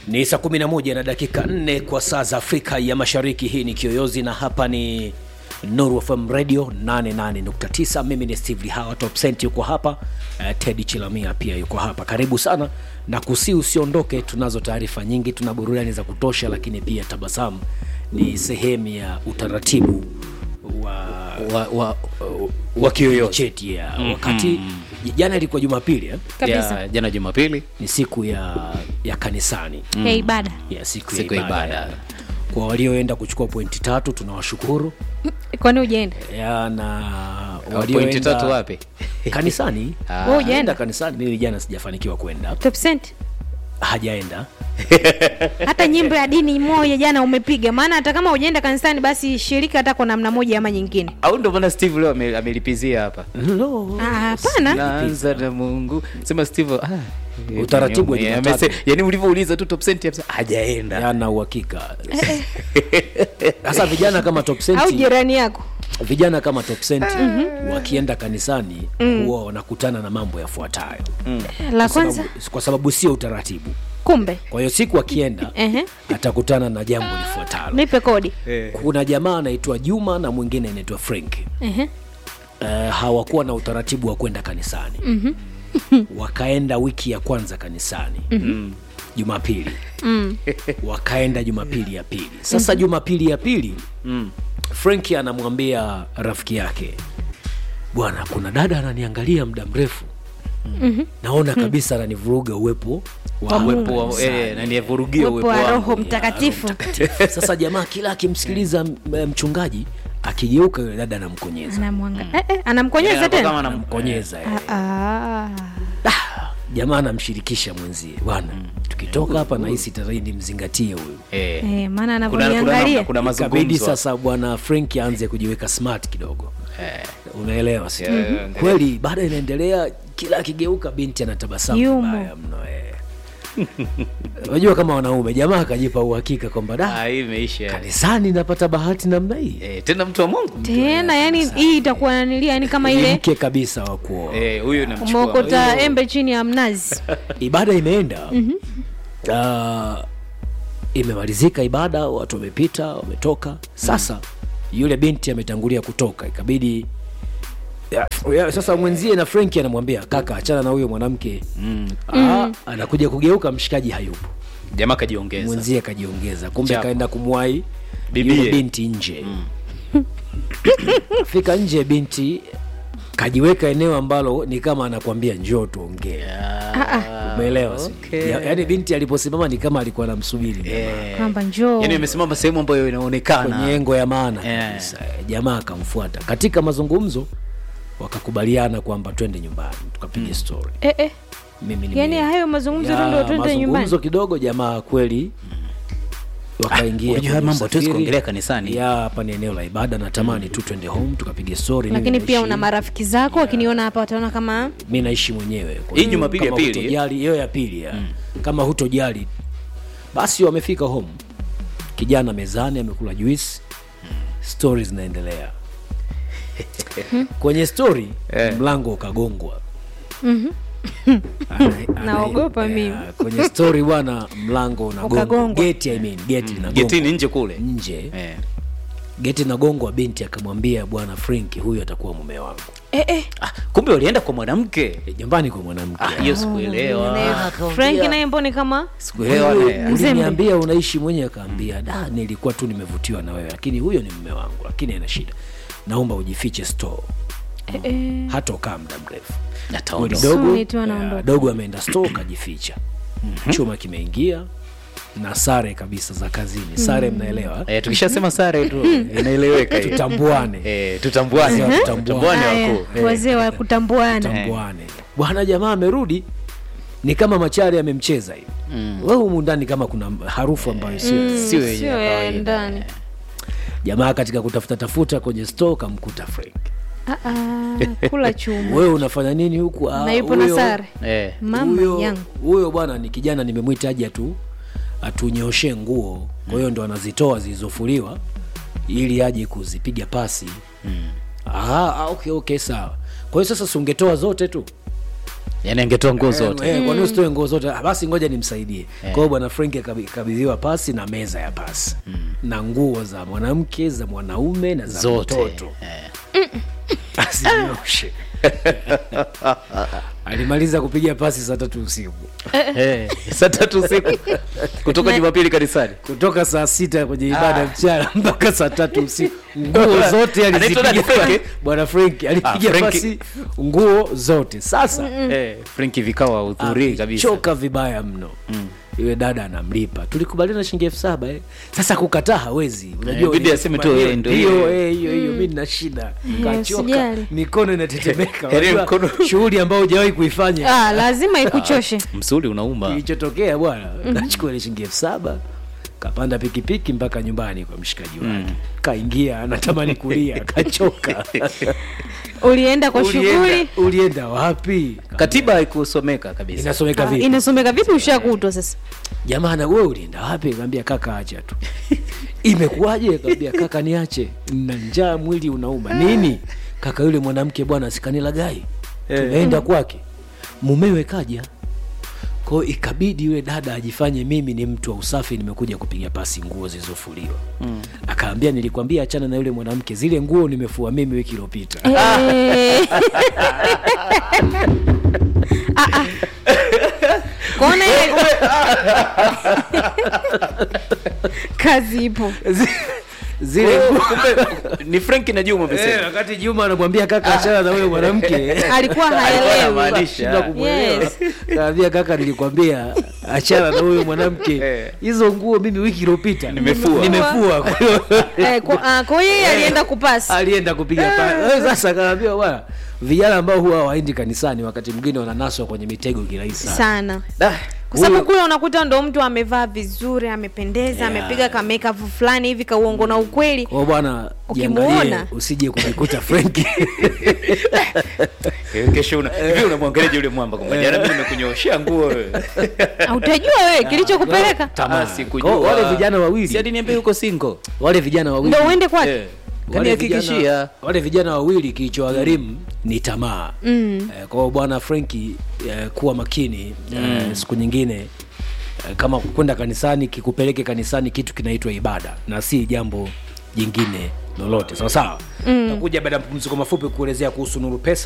Ni saa 11 na dakika 4 kwa saa za Afrika ya Mashariki. Hii ni Kiyoyozi na hapa ni Nuru FM Radio 88.9. Mimi ni Steve Lihawa, Top Cent yuko hapa, uh, Teddy Chilamia pia yuko hapa. Karibu sana na kusi, usiondoke. Tunazo taarifa nyingi, tuna burudani za kutosha, lakini pia tabasamu ni sehemu ya utaratibu wa wa, wa, wa Kiyoyozi cheti ya wakati jana ilikuwa Jumapili eh? Kabisa. ya jana Jumapili ni siku ya ya kanisani ya ibada ya siku, Siku ya ya ibada. ibada. Kwa walioenda kuchukua pointi tatu tunawashukuru kwani ujaenda ya na pointi tatu wapi? kanisani Ah. Wewe Aenda ujaenda kanisani. Mimi jana sijafanikiwa kwenda, top cent hajaenda hata nyimbo ya dini moja jana umepiga maana hata kama ujaenda kanisani basi shirika hata kwa namna moja ama nyingine au ndo maana Steve leo ame- amelipizia hapa no. Ah, hapana naanza na Mungu sema Steve ah, Utaratibu wa yani, Jumatatu. amese- yani ulivyouliza tu top cent hapo hajaenda yana uhakika sasa. Vijana kama top au cent, jirani yako vijana kama top cent wakienda kanisani huwa wanakutana na mambo yafuatayo, la Kwa kwanza sababu- kwa sababu sio utaratibu. kumbe Kwa hiyo siku akienda Ehe. atakutana na jambo lifuatalo. nipe kodi Kuna jamaa anaitwa Juma na mwingine anaitwa Frank. Ehe. Uh, hawakuwa na utaratibu wa kwenda kanisani wakaenda wiki ya kwanza kanisani Jumapili wakaenda Jumapili ya pili. Sasa Jumapili ya pili Frank anamwambia rafiki yake, bwana, kuna dada ananiangalia muda mrefu, naona kabisa ananivuruga uwepo wa uwepo wa kanisani." eh, na nivurugie uwepo wa wangu. roho mtakatifu Sasa jamaa kila akimsikiliza m- mchungaji akigeuka, yule dada anamkonyeza anamwanga eh, eh, anamkonyeza Anakuwa tena kama anam- anamkonyeza eh. Ah, jamaa anamshirikisha mwenzie bwana tukitoka hapa nahisi tarehe mzingatie huyu eh, eh, maana kuna kuna anavyoniangalia namna- kuna ikabidi mazungumzo sasa bwana frank aanze kujiweka smart kidogo Eh. unaelewa si Yeah, kweli baada inaendelea kila akigeuka binti anatabasamu Yumo. vibaya mno eh. unajua kama wanaume jamaa akajipa uhakika kwamba da Ah, hii imeisha kanisani napata bahati namna hii eh, tena mtu wa Mungu tena yani hii itakuwa nanilia yani kama Ni ile mke kabisa wa kuoa eh, huyu namchukua umeokota embe chini ya mnazi ibada imeenda Ah, imemalizika ibada watu wamepita wametoka sasa yule binti ametangulia kutoka ikabidi ya, ya, sasa mwenzie na frenki anamwambia kaka achana na huyo mwanamke Ah, anakuja kugeuka mshikaji hayupo jamaa kajiongeza mwenzie akajiongeza kumbe Chapo. kaenda kumwai Bibie. yule binti nje fika nje binti kajiweka eneo ambalo ni kama anakwambia njoo tuongee umeelewa si? okay. Ya- yaani binti aliposimama ni kama alikuwa anamsubiri jamaa. eh, kwamba njoo yani amesimama sehemu ambayo kwenye inaonekana engo ya maana Eh. kabisa. jamaa akamfuata katika mazungumzo wakakubaliana kwamba twende nyumbani tukapiga story eh, eh. mimi nime- yani hayo mazungumzo tu Ya, ndio twende nyumbani mazungumzo kidogo jamaa kweli wakaingia unajua haya kwenye mambo hatuwezi usafiri. kuongelea kanisani. ya hapa ni eneo la ibada natamani tu twende home tukapiga story lakini Mimi pia naishi- una marafiki zako wakiniona hapa wataona kama mi naishi mwenyewe Kwa Hii hiyo Jumapili ya kama pili, hutojali- hiyo ya pili ya. kama hutojali basi wamefika home kijana mezani amekula juice stori zinaendelea kwenye stori Eh. mlango ukagongwa Ana- ana- Naogopa ya, mimi. kwenye stori bwana mlango unagongwa Ukagongwa. geti I mean, geti linagongwa getini nje kule nje eh. geti linagongwa binti akamwambia bwana franki huyu atakuwa mume wangu eh, eh. ah, kumbe walienda kwa mwanamke E, nyumbani kwa mwanamke Ah, hiyo sikuelewa Naye Frank naye mboni kama sikuelewa Huyu, eh. Mzembe. uliniambia unaishi mwenyewe akaambia da nilikuwa tu nimevutiwa na wewe lakini huyo ni mume wangu lakini ana shida naomba ujifiche store eh, eh. hata ukaa muda mrefu Ataondoka. Kweli dogo Suni tu anaondoka. ya, dogo ameenda store kajificha chuma kimeingia na sare kabisa za kazini sare mnaelewa Eh, tukishasema sare tu inaeleweka hiyo. tutambuane Eh, tutambuane Mhm. tutambuane Haya, wakuu wazee wa kutambuana tutambuane bwana jamaa amerudi ni kama machari amemcheza hivi wewe humu ndani kama kuna harufu ambayo sio sio yenye sio ya ya kawaida. ndani jamaa katika kutafuta tafuta kwenye store kamkuta frank Ah, ah, kula chuma wewe unafanya nini huku Ah, na yupo na huyo- sare Eh, mama huyo- yangu huyo bwana ni kijana nimemwita aje atu atunyoshe nguo kwa hiyo ndo anazitoa zilizofuliwa ili aje kuzipiga pasi ah, ah, okay, okay sawa kwa hiyo sasa si ungetoa zote tu yani angetoa nguo zote Eh, kwa nini usitoe nguo zote Ah, basi ngoja nimsaidie kwa hiyo bwana frank akabi- akabidhiwa pasi na meza ya pasi na nguo za mwanamke za mwanaume na za zote mtoto Eh. asinyoshe alimaliza kupiga pasi saa tatu usiku Eh, saa tatu usiku kutoka Na- jumapili kanisani kutoka saa sita kwenye ibada mchana mpaka saa tatu usiku nguo zote Anaitwa nani, alizipiga Frank? bwana frank alipiga Ah, Frank. pasi nguo zote sasa Eh, frenki vikawa hudhurii kabisa choka vibaya mno yule dada anamlipa tulikubaliana shilingi elfu saba eh. sasa kukataa hawezi unajua bidi aseme tu, hiyo eh, ndio hiyo hiyo. eh, hiyo hiyo mi nina shida kachoka usijali. mikono inatetemeka Yaani Unajua, mkono- shughuli ambayo hujawahi kuifanya ah, lazima ikuchoshe msuli unauma kilichotokea bwana kachukua ile shilingi elfu saba kapanda pikipiki mpaka nyumbani kwa mshikaji wake kaingia anatamani kulia kachoka ulienda kwa ulienda, shughuli ulienda wapi katiba haikusomeka kabisa inasomeka Ah, vipi inasomeka vipi ushakutwa sasa jamana we ulienda wapi kaambia kaka acha tu imekuwaje kaambia kaka niache na njaa mwili unauma nini kaka yule mwanamke bwana sikanilagai tumeenda kwake mumewe kaja kwao ikabidi yule dada ajifanye mimi ni mtu wa usafi nimekuja kupiga pasi nguo zilizofuliwa mm. akaambia nilikwambia achana na yule mwanamke zile nguo nimefua mimi wiki iliyopita Eh. Ah, ah. Kuona ile kazi ipo zile nguo ni frenki na juma Eh, umesema wakati juma anamwambia kaka achana na huyo mwanamke alikuwa Alikuwa haelewi anamaanisha. Shindwa kumwelewa. Yes. kaambia kaka nilikwambia achana na huyo mwanamke Eh. hizo nguo mimi wiki iliyopita Nimefua. nimefua Kwa hiyo Eh, kwa ah, kwa hiyo yeye alienda kupasi alienda kupiga pa Eh, sasa kaambia bwana vijana ambao huwa hawaendi kanisani wakati mwingine wananaswa kwenye mitego kirahisi sana sana Da, kwa sababu huyu- kule unakuta ndo mtu amevaa vizuri amependeza Yeah. amepiga kameka fulani hivi kauongo na ukweli kwao bwana Ukimuona. jiangalie usije kujikuta frenki Eh, kesho una hivi unamwangaliaje yule mwamba kwamba jana mimi nimekunyoshea nguo wewe Ah, utajua wewe kilichokupeleka tamaa sikujua Kwa wale vijana wawili. si hadi niambie yuko single wale vijana wawili ndo uende kwake eh wale kanihakikishia vijana, wale vijana wawili kilichowagharimu ni tamaa mm. eh, kwa hiyo bwana frenki eh, kuwa makini eh, siku nyingine eh, kama kwenda kanisani kikupeleke kanisani kitu kinaitwa ibada na si jambo jingine lolote sawa sawa mm. takuja baada ya mapumziko mafupi kuelezea kuhusu nuru pesa